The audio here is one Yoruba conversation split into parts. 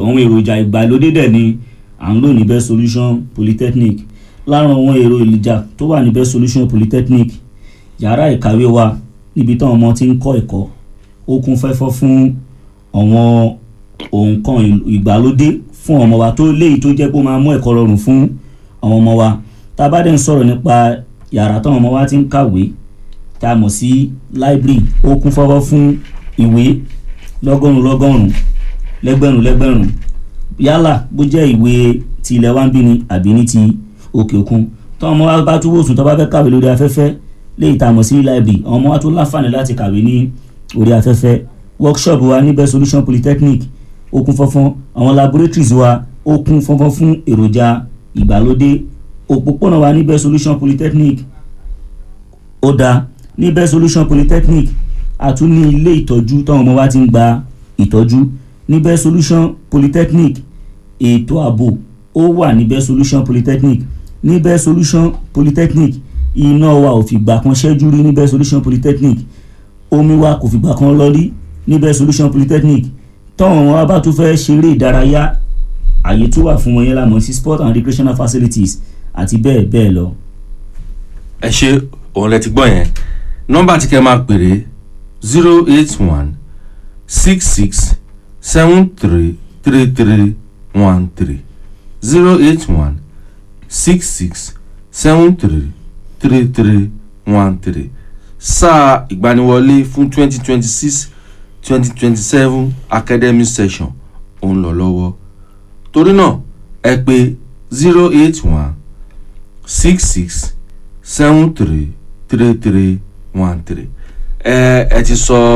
àwọn èròjà ìgbàlódé dẹ̀ ni à ń lò ní best solution polytechnic lára àwọn èrò ìlìjà tó wà ní best solution polytechnic yàrá ìkàwé wa níbi táwọn ọmọ ti ń kọ́ ẹ̀kọ́ ó kún fẹ́fọ́ fún àwọn nǹkan ìgbàlódé fún ọmọ wa tó léyìí tó jẹ́ pé ó máa mú ẹ̀kọ́ rọrùn fún àwọn ọmọ wa tá a bá dẹ̀ ń sọ̀rọ̀ nípa yàrá táwọn ọmọ wa ti ń kàwé tá a mọ̀ sí library ó kún fọ́fọ́ fún ìwé lọ́gọ́rùn lọ́gọ́rùn lẹ́gbẹ̀rún lẹ́gbẹ̀rún yálà bó jẹ́ ìwé ti ilẹ̀ wa ń bí ni àbí ní ti òkè òkun táwọn ọmọ wa bá tún wòsùn tó bá fẹ́ kàwé lórí afẹ́fẹ́ léyìí tá a mọ̀ sí library àwọn ọmọ wa tún láǹfààní láti kàwé ní orí afẹ́fẹ́ workshop wa ní best solution polytechnic ó kún fọ́fọ́n àwọn laboratories wa ó kún fọ́fọ́n fún èròjà ìgbàlódé òpópónà wa ní best solution polytechnic ó dáa ní best solution polytechnic a tún ní ilé ìtọ́jú táwọn ọmọ wa ti ń gba ìtọ́jú ní best solution polytechnic ètò ààbò ó wà ní best solution polytechnic ní best solution polytechnic iná wa ò fìgbà kan ṣẹ́jú rí ní best solution polytechnic omi wa kò fìgbà kan lọ rí ní best solution polytechnic táwọn ọmọ wa bá tún fẹ́ ṣeré ìdárayá àyè tó wà fún wọn yẹn la mọ̀ sí sport and recreational facilities àti bẹ́ẹ̀ bẹ́ẹ̀ lọ. ẹ ṣe òun lẹ ti gbọ́ yẹn nọ́mbà tí kẹ́ máa pèrè zero eight one six six seven three three three one three zero eight one six six seven three three three one three sáà ìgbaniwọlé fún twenty twenty six twenty twenty seven academic session ó ń lọ lọ́wọ́ torí náà ẹ pè zero eight one six six seven three three three one three ẹ ẹ ti sọ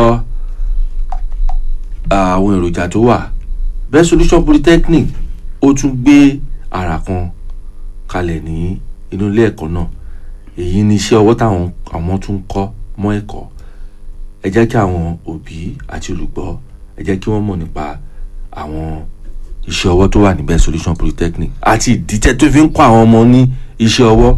àwọn èròjà tó wà best solution polytechnic ó tún gbé àrà kan kalẹ̀ ní inú ilé ẹ̀kọ́ náà èyí ni iṣẹ́ ọwọ́ táwọn àwọn tún ń kọ́ mọ́ ẹ̀kọ́ ẹ jẹ́ kí àwọn òbí àti olùgbọ́ ẹ jẹ́ kí wọ́n mọ̀ nípa àwọn iṣẹ́ ọwọ́ tó wà ní best solution polytechnic àti ìdíjẹ́ tó fi ń kọ́ àwọn ọmọ ní iṣẹ́ ọwọ́.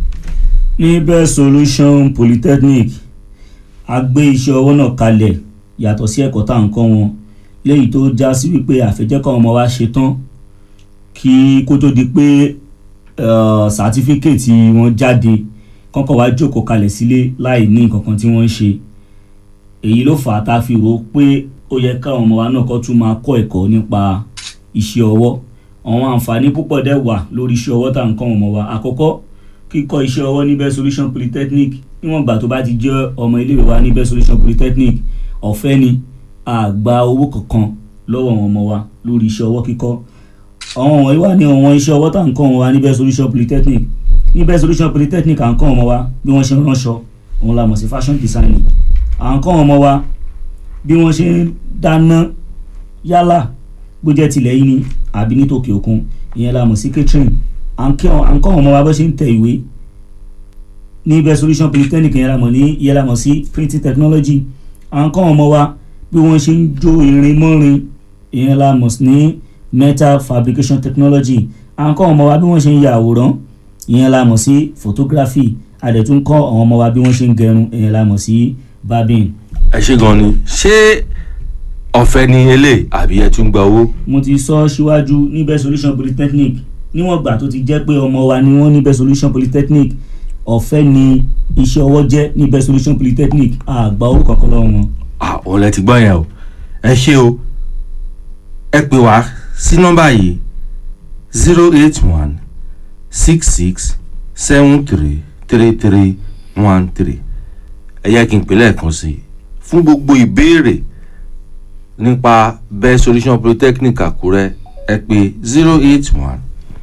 ní best solution polytechnic a gbé iṣẹ́ ọwọ́ náà kalẹ̀ yàtọ̀ sí ẹ̀kọ́ tá à ń kọ́ wọn léyìí tó já sí wípé àfẹ́jẹ́kọ̀ ọmọ wa ṣe tán kí kó tó di pé sàtífíkèétì wọn jáde kọ́kọ́ wá jókòó kalẹ̀ sílé láì ní nǹkan kan tí wọ́n ń ṣe èyí ló fà á tá a fi rò ó pé ó yẹ káwọn ọmọ wa náà kọ́ tún máa kọ́ ẹ̀kọ́ nípa iṣẹ́ ọwọ́ àwọn àǹfààní púpọ̀ dẹ̀ wà lórí iṣẹ́ ọwọ́ tá à ń kọ́ ọmọ wa àkọ́kọ́ kíkọ́ iṣẹ́ ọwọ́ ní best solution polytechnic níwọ̀n ìgbà tó bá ti jẹ́ ọmọ iléèwé wa ní best solution polytechnic ọ̀fẹ́ ni a gba owó kankan lọ́wọ́ àwọn ọmọ wa lórí iṣẹ́ ọwọ́ kíkọ́ àwọn wọ̀nyí wà ní àwọn iṣẹ́ ọwọ́ tá à ń kọ́ wọn wa ní best solution polytechnic ní best solution polytechnic à ń kọ́ ọmọ wa bí wọ́n ṣe ń ránṣọ òun la mọ̀ sí fashion designing à ń kọ́ ọmọ wa bí wọ́n ṣe ń dáná yálà bó jẹ́ tilẹ̀ yìí ni àbí ní tòkè òkun ìyẹn la mọ̀ sí catering à ń kọ́ ọmọ wa bó ṣe ń tẹ ìwé ní best solution polytechnic ìyẹn la mọ̀ ní ìyẹn la mọ̀ sí printing technology à ń kọ́ ọmọ wa bí wọ́n ṣe ń jó irin mọ́rin ìyẹn la mọ̀ ní metal fabrication technology à ń kọ́ ọmọ wa bí wọ́n ṣe ń ya àwòrán ìyẹn la mọ̀ sí photography a dẹ̀ tún kọ́ àwọn ọmọ wa bí wọ́n ṣe ń gẹrun ìyẹn la mọ̀ sí barbing. ẹ ṣe gan ni ṣé ọ̀fẹ́ ni eléyìí àbí ẹ tún gba owó. mo ti sọ síwájú ní best solution polytechnic níwọ̀n gbà tó ti jẹ́ pé ọmọ wa ni wọ́n ní best solution polytechnic ọ̀fẹ́ ni iṣẹ́ ọwọ́ jẹ́ ní best solution polytechnic àgbà owó kankan lọ́wọ́ wọn. àwọn lẹ ti gbọ́ yẹn o ẹ ṣé o ẹ pè wá sí nọ́mbà yìí zero eight one six six seven three three three one three ẹ yẹ kí n pè lẹ́ẹ̀kan sí i fún gbogbo ìbéèrè nípa best solution polytechnic àkúrẹ́ ẹ pè zero eight one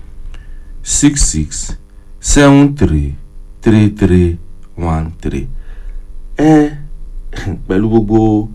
six six seven three three three one three ẹ pẹ̀lú gbogbo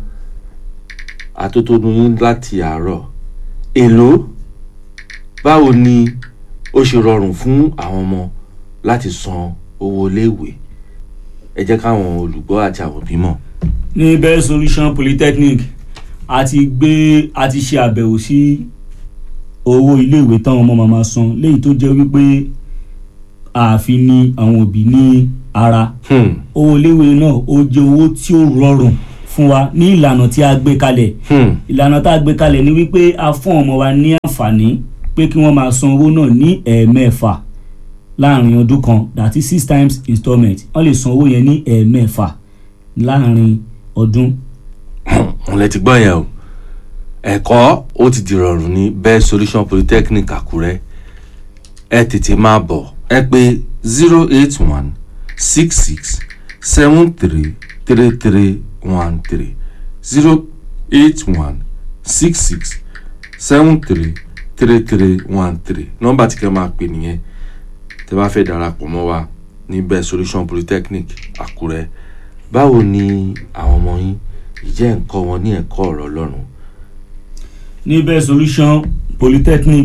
àtótónu yín láti àárọ̀ èló báwo ni ó ṣe rọrùn fún àwọn ọmọ láti san owó iléèwé ẹ jẹ́ káwọn olùgbọ́ àti àwọn òbí mọ̀. ní best solution polytechnic a ti gbé a ti ṣe àbẹ̀wò sí owó iléèwé táwọn ọmọ máa san léyìí tó jẹ́ wípé ààfin ni àwọn òbí ní ara owó iléèwé náà ó jẹ́ owó tí ó rọrùn fún wa ní ìlànà tí a gbé kalẹ̀ Hmm. ìlànà tá a gbé kalẹ̀ ni wípé a fún ọmọ wa ní àǹfààní pé kí wọ́n máa san owó náà ní ẹ̀ẹ̀mẹ́fà láàrin ọdún kan that is six times installment wọ́n lè san owó yẹn ní ẹ̀ẹ̀mẹ́fà láàrin ọdún. òun lẹ ti gbọ́ yẹn o ẹ̀kọ́ ó ti dìrọ̀rùn ní best solution polytechnic àkúrẹ́ ẹ tètè máa bọ̀ ẹ pé zero eight one six six seven three three three one three zero eight one six six seven three three three one three nọ́mbà tí kẹ́ máa pè nìyẹn tẹ́ bá fẹ́ darapọ̀ mọ́ wa ní best solution polytechnic àkúrẹ́ báwo ni àwọn ọmọ yín ìjẹ́ nǹkan wọn ní ẹ̀kọ́ ọ̀rọ̀ ọlọ́run ní best solution polytechnic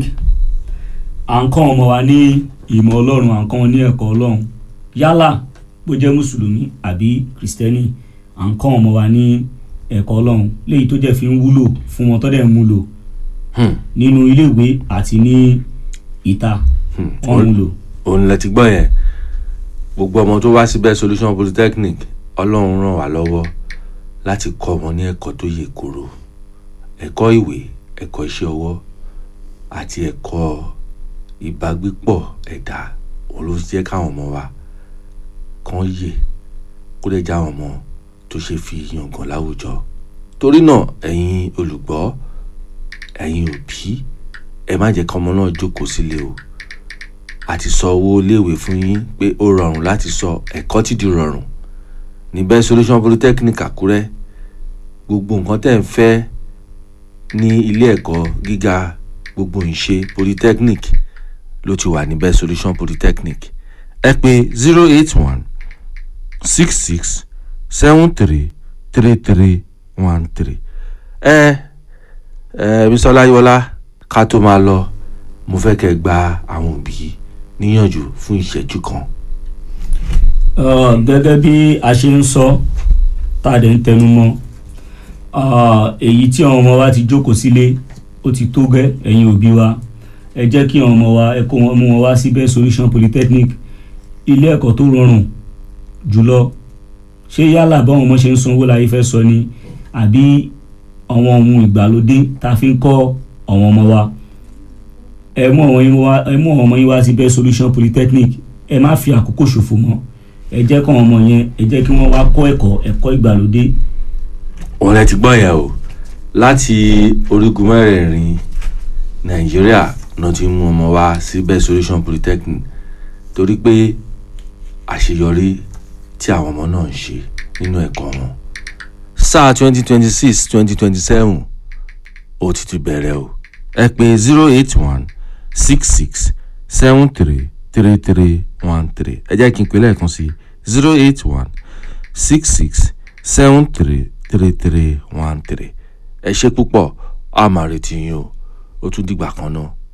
à ń kọ́ ọmọ wa ní ìmọ̀ ọlọ́run à ń kọ́ wọn ní ẹ̀kọ́ ọlọ́run yálà bó jẹ́ mùsùlùmí àbí kìrìsìtẹ́nì à ń kọ́ ọmọ wa ní ẹ̀kọ́ ọlọ́run léyìí tó jẹ́ fi ń wúlò fún wọn tó dẹ̀ ń múlò Hmm, nínú iléèwé àti ní ìta hmm. wọ́n múlò. òun lẹ ti gbọ́ yẹn gbogbo ọmọ tó wá sí best solution polytechnic ọlọ́run ràn wá lọ́wọ́ láti kọ́ wọn ní ẹ̀kọ́ tó yè koro ẹ̀kọ́ ìwé ẹ̀kọ́ iṣẹ́ ọwọ́ àti ẹ̀kọ́ ìbágbépọ̀ ẹ̀dá òun ló jẹ́ káwọn ọmọ wa kàn yè kó lè já àwọn ọmọ tó ṣe fi yangàn láwùjọ torí náà ẹ̀yin olùgbọ́ ẹ̀yin òbí ẹ má jẹ́ kọ́mọ náà jókòó sílé o àti sọ owó iléèwé fún yín pé ó rọrùn láti sọ ẹ̀kọ́ ti di rọrùn ní best solution polytechnic àkúrẹ́ gbogbo nǹkan tẹ̀ ń fẹ́ ní ilé ẹ̀kọ́ gíga gbogbo ìṣe polytechnic ló ti wà ní best solution polytechnic ẹ pè zero eight one six six seven three three three one three ẹ ẹ bisola ayọ̀lá ká tó máa lọ mo fẹ́ kẹ́ gba àwọn òbí níyànjú fún ìṣẹ́jú kan. Uh, gẹ́gẹ́ bí a ṣe ń sọ tá a dẹ̀ ń tẹnu mọ́ uh, èyí tí àwọn ọmọ wa ti jókòó sílé ó ti tó gẹ́ ẹ̀yin òbí wa ẹ jẹ́ kí àwọn ọmọ wa ẹ kó wọn mú wọn wá sí best solution polytechnic ilé ẹ̀kọ́ tó rọrùn jùlọ ṣé yálà báwọn ọmọ ṣe ń sanwó láyé fẹ́ sọ ni àbí àwọn ohun ìgbàlódé tá a fi ń kọ́ àwọn ọmọ wa ẹ mú àwọn yín wá ẹ mú àwọn ọmọ yín wá sí best solution polytechnic ẹ má fi àkókò ṣòfò mọ́ ẹ jẹ́ kọ́ ọmọ yẹn ẹ jẹ́ kí wọ́n wá kọ́ ẹ̀kọ́ ẹ̀kọ́ ìgbàlódé òun lẹ ti gbọ́ yẹn o láti orígun mẹ́rẹ̀ẹ̀rin nàìjíríà náà ti mú ọmọ wa sí best solution polytechnic torí pé àṣeyọrí tí àwọn ọmọ náà ń ṣe nínú ẹ̀kọ́ wọn sáà twenty twenty six twenty twenty seven ó ti ti bẹ̀rẹ̀ o ẹ pè zero eight one six six seven three three three one three ẹ jẹ́ kí n pè lẹ́ẹ̀kan sí zero eight one six six seven three three three one three ẹ ṣe púpọ̀ a máa retí yín o ó tún dìgbà kan náà.